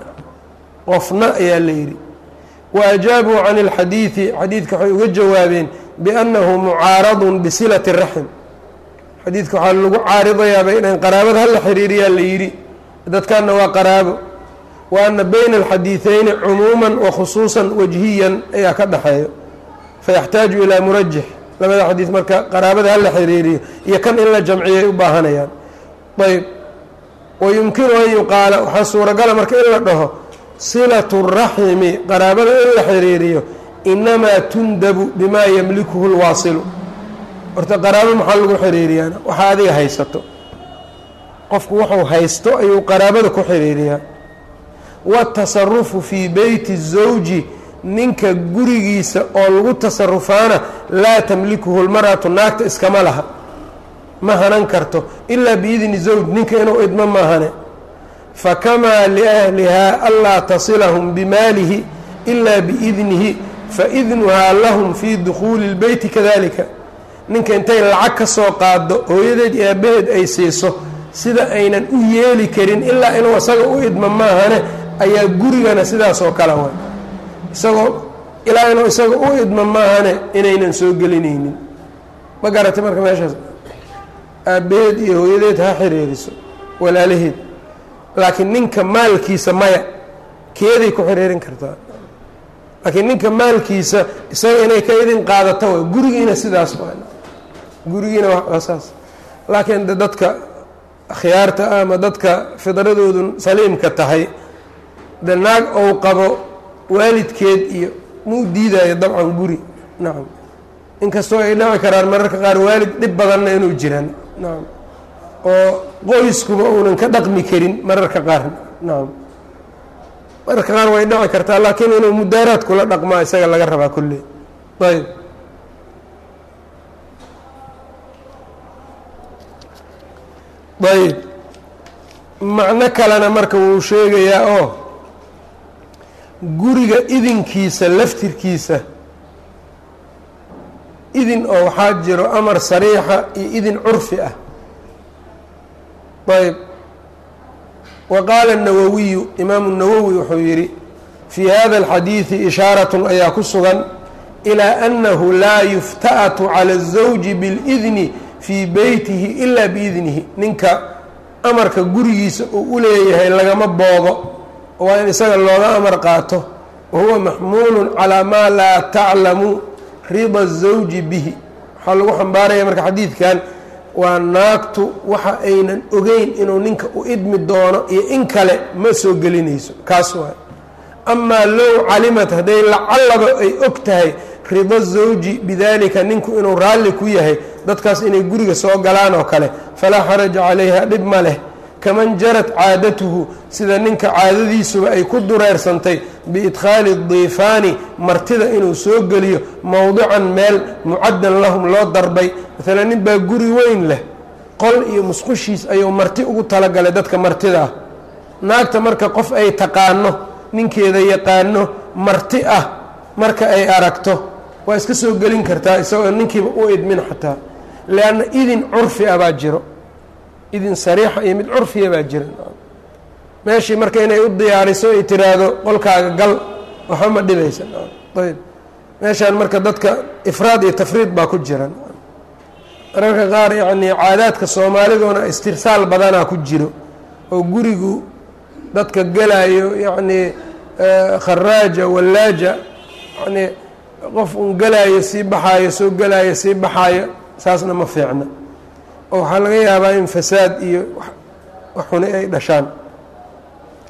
qofna ayaa la yidhi wa ajaabuu can اlxadiidi xadiidka waxay uga jawaabeen biannahu mucaaradun bisilati raxm xadiidka waxaa lagu caaridayaabay inaan qaraabada hala xiriiriyaa la yidhi dadkanna waa qaraabo wa ana bayna alxadiideyni cumuuman wa khusuusan wajhiyan ayaa ka dhexeeyo fayaxtaaju ilaa murajix labada xadiid marka qaraabada hala xiriiriyo iyo kan in la jamciyay u baahanayaan ayb wayumkinu an yuqaala waxaa suuragala marka in la dhaho silatu raximi qaraabada in la xiriiriyo inamaa tundabu bimaa yamlikuhu lwaasilu horta qaraabo maxaa lagu xiriiriyaana waxaa adiga haysato qofku wuxuu haysto ayuu qaraabada ku xiriiriyaa watasarufu fii beyti zawji ninka gurigiisa oo lagu tasarufaana laa tamlikuhu lmar'atu naagta iskama laha ma hanan karto ilaa biidni zawj ninka inuu idmo maahane fakamaa liahlihaa anlaa tasilahum bimaalihi ilaa biidnihi faidnuhaa lahum fii dukhuuli اlbeyti kadalika ninka intay lacag ka soo qaado hooyadeed iyo aabaheed ay siiso sida aynan u yeeli karin ilaa inuu isaga u idmo maahane ayaa gurigana sidaas oo kale way isagoo ilaa inuu isaga u idmo maahane inaynan soo gelinaynin ma garatay marka meeshaas aabbaheed iyo hooyadeed ha xiriiriso walaalaheed laakiin ninka maalkiisa maya keeday ku xiriirin kartaa laakiin ninka maalkiisa isaga inay ka idin qaadato way gurigiina sidaas waa gurigiina waa saas laakiin de dadka khiyaarta ah ama dadka fidradoodu saliimka tahay de naag ou qabo waalidkeed iyo muu diidayo dabcan guri nacam inkastoo ay dhaci karaan mararka qaar waalid dhib badanna inuu jiraan nacam oo qoyskuba uunan ka dhaqmi karin mararka qaar nacam mararka qaar way dhaci kartaa laakiin inuu mudaaraad kula dhaqmaa isaga laga rabaa kulley ayb ayb macno kalena marka wuu sheegayaa oo guriga idinkiisa laftirkiisa idin oo waxaa jiro amar sariixa iyo idin curfi ah ayb wa qaala الnawawiyu imaamu الnawowi wuxuu yidhi fii hada اlxadiidi ishaaratun ayaa ku sugan ilaa annahu laa yufta'atu cala الزawji biاlidni fii beytihi ilaa biidnihi ninka amarka gurigiisa uu u leeyahay lagama boodo waa in isaga looga amar qaato wahuwa maxmuulu calaa maa laa taclamu rida الزawji bihi waxaa lagu xambaaraya marka xadiidkan waa naagtu waxa aynan ogeyn inuu ninka u idmi doono iyo in kale ma soo gelinayso kaas waay amaa low calimat hadday lacallaba ay og tahay rida zawji bidalika ninku inuu raalli ku yahay dadkaas inay guriga soo galaan oo kale falaa xaraja calayha dhib ma leh kaman jarat caadatuhu sida ninka caadadiisuba ay ku dureersantay biidkhaali diifaani martida inuu soo geliyo mowdican meel mucaddan lahum loo darbay maalan nin baa guri weyn leh qol iyo musqushiis ayuu marti ugu talagalay dadka martida ah naagta marka qof ay taqaano ninkeeda yaqaano marti ah marka ay aragto waa iska soo gelin kartaa isagoo ninkiiba u idmin xataa leanna idin curfi ah baa jiro idin sariixa iyo mid curfiya baa jira meeshii marka inay u diyaariso ay tiraahdo qolkaaga gal waxba ma dhibaysa ayb meeshaan marka dadka ifraad iyo tafriid baa ku jira mararka qaar yacnii caadaadka soomaaliduna istirsaal badanaa ku jiro oo gurigu dadka gelayo yacnii kharaaja wallaaja yanii qof un gelaayo sii baxaayo soo gelaayo sii baxaayo saasna ma fiicna oo waxaa laga yaabaa in fasaad iyo wax xuni ay dhashaan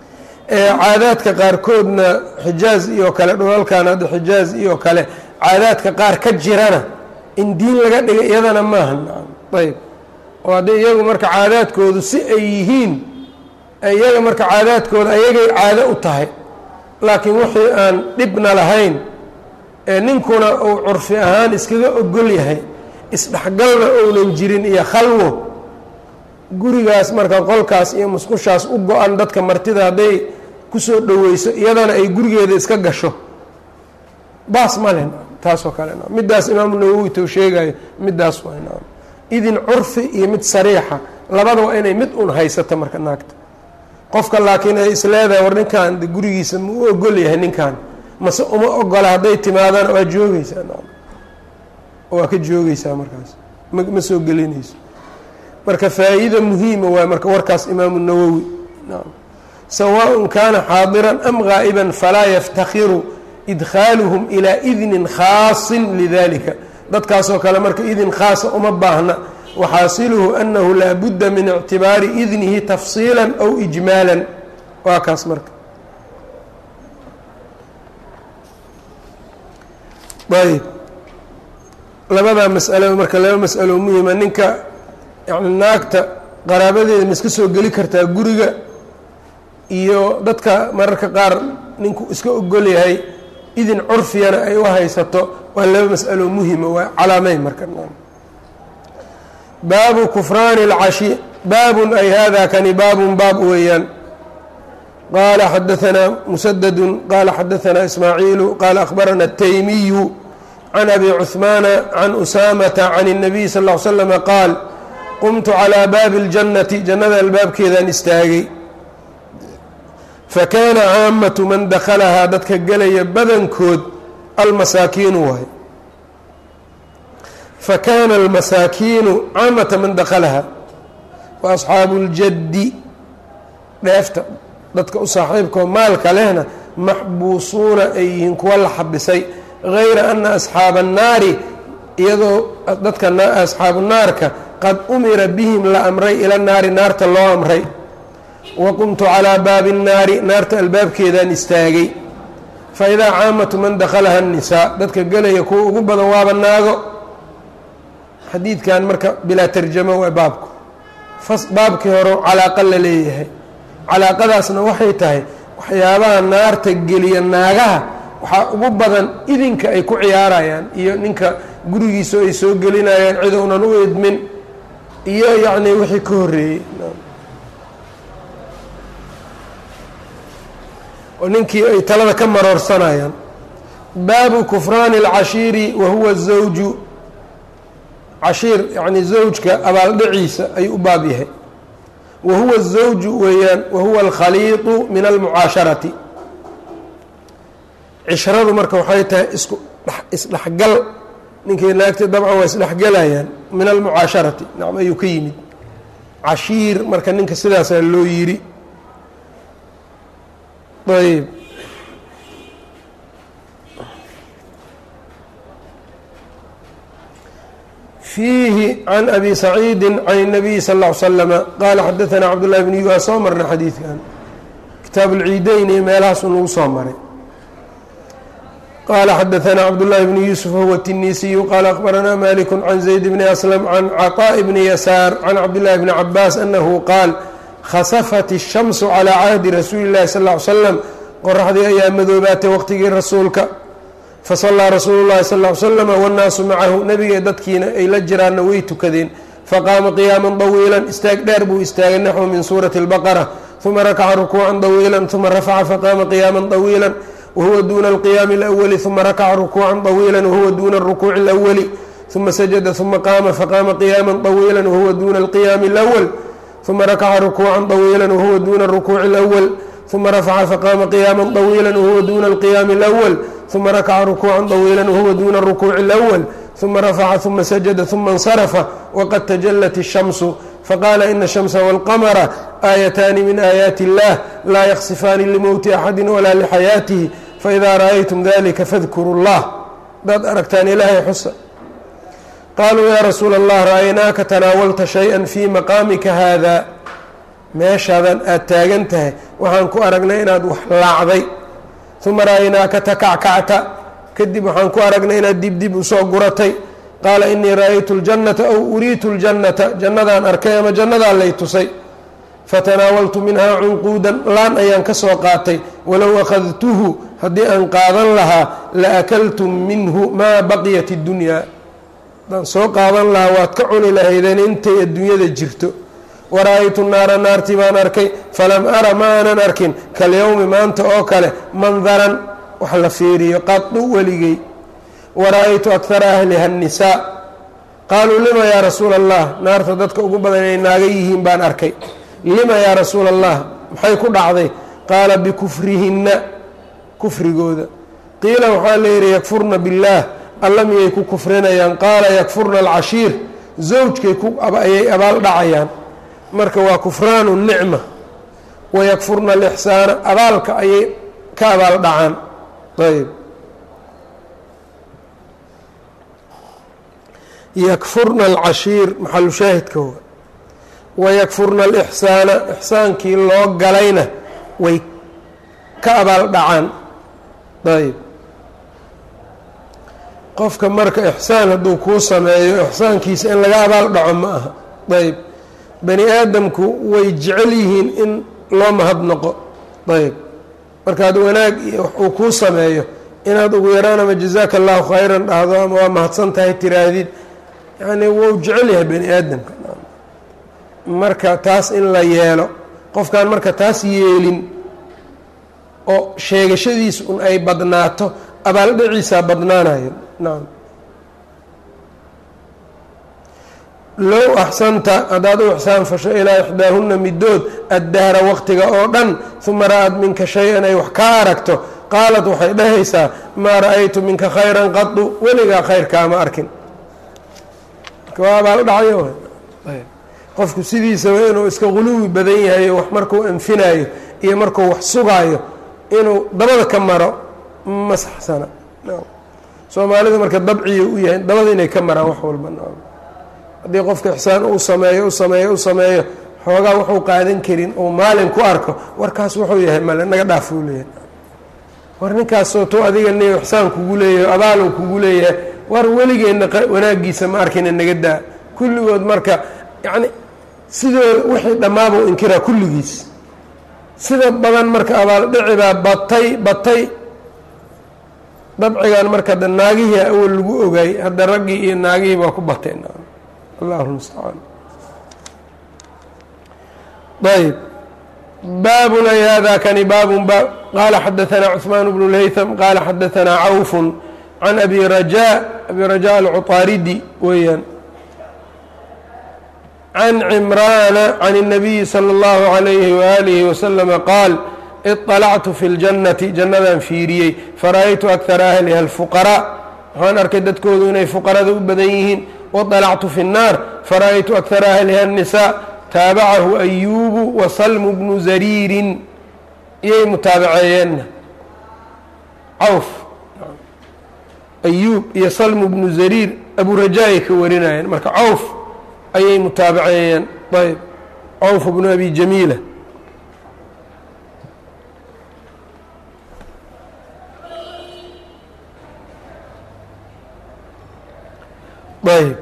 caadaadka qaarkoodna xijaaz iyo kale dhulalkan hadda xijaaz iyo kale caadaadka qaar ka jirana in diin laga dhigay iyadana maaha ayb oo hadday iyagu marka caadaadkoodu si ay yihiin iyaga marka caadaadkooda ayagay caado u tahay laakiin wixii aan dhibna lahayn ee ninkuna uu curfi ahaan iskaga ogol yahay isdhexgalna ounan jirin iyo khalwo gurigaas marka qolkaas iyo musqushaas u go-an dadka martida hadday kusoo dhoweyso iyadana ay gurigeeda iska gasho baas male taasoo kale middaas imaamu nawowi tou sheegayo middaas waa idin curfi iyo mid sariixa labada waa inay mid un haysato marka naagta qofka laakiin ay isleedahay war ninkan gurigiisa ma u ogol yahay ninkan mase uma ogola hadday timaadana waa joogeysaa waa ka joogeysaa markaas ma soo gelinayso marka faa-iida muhiima waay marka warkaas imaamu nawowi sawaaء kaana xaadiran am gaa'iban falaa yaftakhiru idkhaaluhum ilaa idnin khaasin lidalika dadkaasoo kale marka idin khaasa uma baahna waxaasiluhu anahu laa budda min ictibaari idnihi tafsiila aw ijmaala waa kaas marka ayb labadaa masalo marka laba masalo muhima ninka yani naagta qaraabadeeda ma iska soo geli kartaa guriga iyo dadka mararka qaar ninku iska ogol yahay idin curfiyana ay u haysato waa laba mas'alo muhima waa calaameyn marka baabu kufraani اlcashi baabun ay hada kani baabun baab weeyaan qaala xadaanaa musadadu qaala xadaanaa ismaaciilu qaala akhbarana الtaymiyu can abi cuثmaana can usaamata can الnabiy sal ا l slama qaal qumtu calىa baabi اljannati jannada albaabkeedaan istaagay fakaana caamatu man dakhalahaa dadka gelaya badankood almasaakiinu waay fakaana almasaakiinu caamata man dakhalahaa wa asxaabu اljaddi dheefta dadka u saaxiibkao maalka lehna maxbuusuuna ay yihiin kuwa la xabisay gayra ana asxaaba annaari iyadoo dadka asxaabu naarka qad umira bihim la amray ila naari naarta loo amray wa qumtu calaa baabi الnaari naarta albaabkeedaan istaagay faidaa caamatu man dakhalaha الnisaa dadka gelaya kuwa ugu badan waaba naago xadiidkan marka bilaa tarjamo waa baabku baabkii hore calaaqa la leeyahay calaaqadaasna waxay tahay waxyaabaha naarta geliya naagaha waxaa ugu badan idinka ay ku ciyaarayaan iyo ninka gurigiisa ay soo gelinayaan cid uunan u idmin iyo yacni wixii ka horreeyey oo ninkii ay talada ka maroorsanayaan baabu kufraani اlcashiiri wa huwa zawju cashiir yacni zawjka abaaldhiciisa ayuu u baab yahay wa huwa الزawju weeyaan wa huwa alkhaliiطu min almucaasharati cishradu marka waxay tahay isku isdhexgal ninkii naagti dabcan waa isdhexgelayaan min almucaasharati nacam ayuu ka yimid cashiir marka ninka sidaasaa loo yiri ayb fiihi can abi saciidi can الnabiyi sal ا ly slama qaala xadaثana cabdullahi bn waa soo marnay xadiidkan kitaab اlciideyn iyo meelahaas unagu soo maray qala xadaثna cabdالlahi bn yuusuf huwa الtinisiyu qala akbarana malik can zayd bni aslm can caطاء bni yasaar can cabdالlahi bni cabaas anahu qaal khasafat الshamsu calى cahdi rasuuli اllahi sal ly slam qoraxdii ayaa madoobaatay waqtigii rasuulka fasalaa rasuulu llahi sal ly slama wاnnaasu macahu nebiga dadkiina ay la jiraanna way tukadeen faqaama qiyaama طawiila istaag dheer buu istaagay naxwu min suurati اlbaqara uma rakaca rukuuca طawiila uma rafaca faqaama qiyaama طawiila whuwa duna alqiyaami اlأwli ثuma rakaca rukuuca طawiila wahuwa duna الrukuuci اlأwli ثuma sajada ثuma qaama faqaama qiyaama طawiila wahuwa duna alqiyaami اlأwl ثuma rakaca rukuuca طawiila wahuwa duna الrukuuci اlأwl ثuma rafaca faqaama qiyaama طawiila wahuwa duna alqiyaami اlأwl ثuma rakaca rukuuca طawiila wahuwa duna الrukuuci اlأwl ثuma rafaca ثuma sajada ثuma اnsarafa waqad tajalat الshamsu faqaala ina الshamsa wاlqamra aayataani min aayaati اllah laa yaksifaani limowti axadi walaa lixayaatihi faidaa ra'aytum dalika fadkuru اllah hadaad aragtaan ilaahay xusa qaaluu yaa rasuula اllah ra'aynaaka tanaawalta shayئa fii maqaamika haada meeshaadan aad taagan tahay waxaan ku aragnay inaad wax laacday uma ra'aynaaka takackacta kadib waxaan ku aragnay inaad dibdib usoo guratay qaala inii ra'aytu اljannata aw uriitu اljannata jannadaan arkay ama jannadaa lay tusay fatanaawaltu minhaa cunquudan laan ayaan ka soo qaatay walow akhadtuhu haddii aan qaadan lahaa la akaltum minhu maa baqiyat اddunyaa haddaan soo qaadan lahaa waad ka cuni lahaydeen intay adduunyada jirto wara-aytu naara naartii baan arkay falam ara ma aanan arkin kalyowmi maanta oo kale mandaran wax la fiiriyo qadu weligey wara-aytu akara ahliha annisaa qaaluu lima yaa rasuula allah naarta dadka ugu badan inay naaga yihiin baan arkay lima yaa rasuula allah maxay ku dhacday qaala bikufrihinna kufrigooda qiila waxaa layidhi yakfurna billaah alla miyay ku kufrinayaan qaala yakfurna alcashiir zawjkay ayay abaal dhacayaan marka waa kufraanu nicma wayakfurna alixsaana abaalka ayay ka abaal dhacaan ayb yakfurna alcashiir maxalu shaahidka wa wayakfurna alixsaana ixsaankii loo galayna way ka abaal dhacaan ayb qofka marka ixsaan hadduu kuu sameeyo ixsaankiisa in laga abaal dhaco ma aha ayb bani aadamku way jecel yihiin in loo mahadnaqo ayb markaad wanaag iyo wax uu kuu sameeyo inaad ugu yaraan ama jazaaka allahu khayran dhahdo ama waa mahadsan tahay tiraahdid yacni wuu jecel yahay bani aadamka marka taas in la yeelo qofkaan marka taas yeelin oo sheegashadiisa un ay badnaato abaaldhaciisaa badnaanayo nacam low axsanta haddaad u ixsaan fasho ilaa ixdaahunna middood addahra waqtiga oo dhan uma ra-ad minka shay-an ay wax kaa aragto qaalat waxay dhahaysaa maa ra-aytu minka khayran qadu weligaa khayrkaama arkin waa abaaldhacyo qofku sidiisaba inuu iska quluwi badan yahay wax markuu anfinaayo iyo markuu wax sugaayo inuu dabada ka maro ma saxsana soomaalida marka dabciya u yahay dabada inay ka maraan wax walba haddii qofka ixsaan uu sameeyo u sameeyo u sameeyo xoogaa wuxuu qaadan karin uu maalin ku arko warkaas wuxuu yahay male naga dhaaf uu leeyahay war ninkaasoo to adiga ni ixsaan kugu leeyahay abaaluu kugu leeyahay war weligeenna wanaagiisa ma arkina naga daa kulligood marka yacni sidooda wixii dhammaabuu inkiraa kulligiis sida badan marka abaaldhici baa batay batay dabcigan marka da naagihii awal lagu ogaay hadda raggii iyo naagihii baa ku bateen allahu lmustacaan ayb baabun ay hada kani baabun baab qaala xadaanaa cuثmaan bnu lhaytham qaala xadaanaa cawfu can abi rajaa abi rajaa alcuطaaridi weeyaan can cimraana can الnabiyi salى اllahu عalayhi waalihi waslama qaal iطalactu fi اljannati jannadaan fiiriyey fara-aytu akara ahliha alfuqaraa waxaan arkay dadkoodu inay fuqarada u badan yihiin waطalactu fi الnaar fara-aytu akara ahliha الnisaa taabacahu ayuubu wa salmu bnu zariirin iyay mutaabaceeyeenna cawf ayuub iyo salmu bnu zariir aburajaa ay ka warinayeen marka cawf ayay mutaabaceeyeen ayb cawf bnu abi jamiila ayb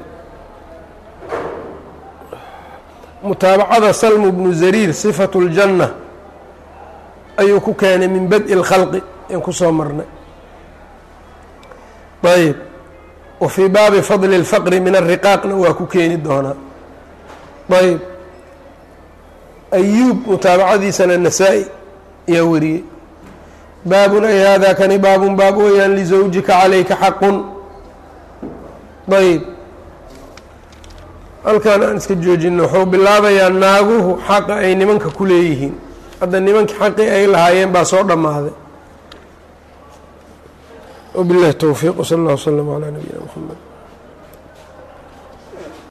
mutaabacada salmu bnu zariir sifatu اljanna ayuu ku keenay min bad-i اlkhalqi aan kusoo marnay ayb wa fii baabi fadli اlfaqri min ariqaaqna waa ku keeni doonaa ayb ayuub mutaabacadiisana nasaa-i ayaa wariyey baabun ay hada kani baabun baab weeyaan lizawjika calayka xaqun ayb halkan aan iska joojino wuxuu bilaabayaa naaguhu xaqa ay nimanka ku leeyihiin hadda nimankii xaqii ay lahaayeen baa soo dhammaaday wabillahi towfiiq wsala allah wslama calaa nabiyina mxamed